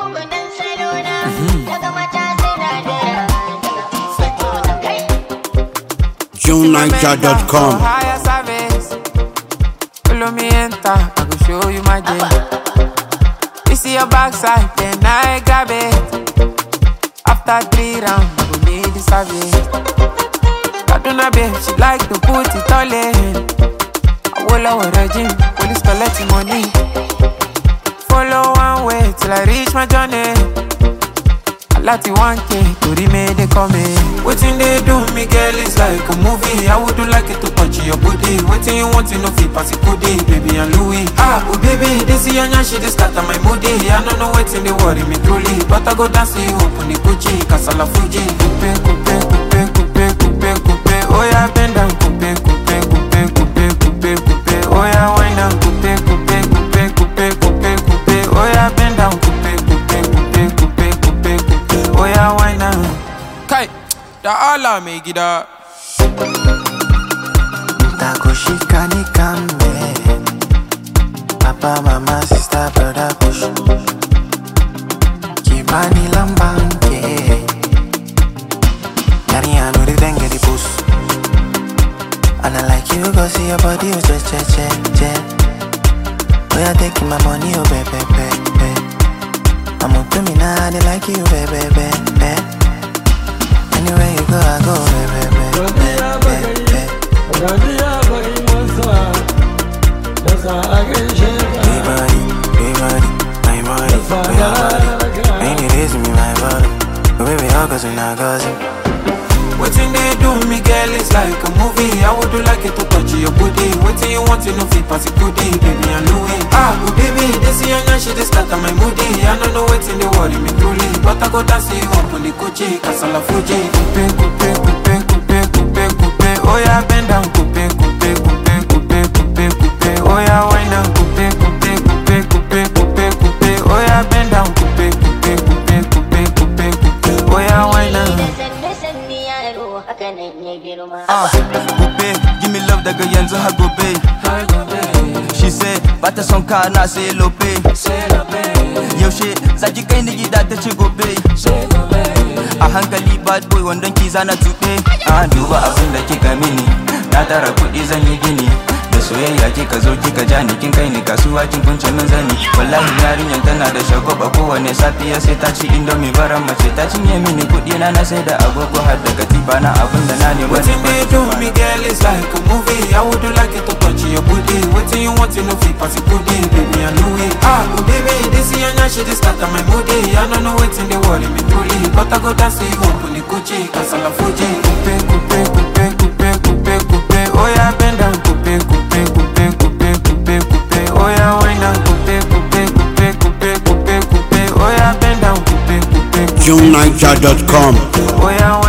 gwanin salona daga mata sinadara kai JuneNiger.com. Higher service. Follow me enter, I go show you my game. You see your backside, then I grab it. After three rounds, I go need the service. Kaduna babe, she like to put it all in. I will our regime, police collecting money. Follow one way till I reach my journey. láti 1k torí méde kọ́ mi. wetin dey do me girl is like a movie i would do like it to touch your body wetin you want to know fit pass kudi baby and louis. ah oh baby this yanya she dey scatter my moody i no know wetin dey worry me truly but i go dance you open the gucci kasala fuji. kupe kupe kupe kupe kupe kupe oya bend down kupe kupe kupe kupe kupe kupe oya wind down kupe kupe kupe kupe kupe kupe oya bend down kupe kupe kupe kupe kupe kupe oya wind down. kai da ala mai gida. Takushika nikambe Papa, mama, sister, brother, push Kibani lambanke Yari anu di denge di push And I like you, go see your body, oh, che, che, che, che Oh, yeah, taking my money, oh, baby, baby, baby I'm up to me now, they like you, baby, baby, baby Anywhere you go, I go, baby, baby, baby, baby Big body, big body, my body, my body. Ain't it easy, me, my body. But baby, all cause we not gossip. Wetin dey do me girl is like a movie I would do like it to touch your booty Wetin you want to know fit pass it goodie Baby and Louis Ah oh baby this yanya she dey scatter my moody I no know wetin dey worry me truly But I go dance you up on the Gucci Kasala Fuji Kupe kupe kupe kupe kupe kupe Oya bend down kupe kupe kupe kupe kupe kupe Oya wind down kupe kupe kupe kupe kupe kupe Oya bend down kupe kupe kupe kupe kupe kupe Oya wind down da sanne sanne yaro haka nan ya girma Ah, gobe, give me love daga yanzu har gobe. She say, bata son ka na sai lope. Yaushe, zaki kai ni gida ta ce gobe. A hankali bad boy wandon ki zana tuɓe. Ah, duba abin da kika mini, na tara kuɗi zan yi gini. Da soyayya kika zo kika ja ni kin kai ni kasuwa kin kunce min zani. Wallahi yarinyar tana da shagwaba kowane safiya sai ta ci indomie baran mace ta cinye mini kuɗi na na sai da agogo har da katifa na abin da na nema. Wetin dey do me girl is like a movie I would do like it to touch your booty Wetin you want to know fit pass it goodie Baby and Louis Ah oh baby this yanya she dey scatter my moody I no know wetin dey worry me truly But I go dance you up on the Gucci Kasala Fuji Kupe kupe kupe kupe kupe kupe Oya bend down kupe kupe kupe kupe kupe kupe Oya wind down kupe kupe kupe kupe kupe kupe Oya bend down kupe kupe kupe JuneNiger.com. Oya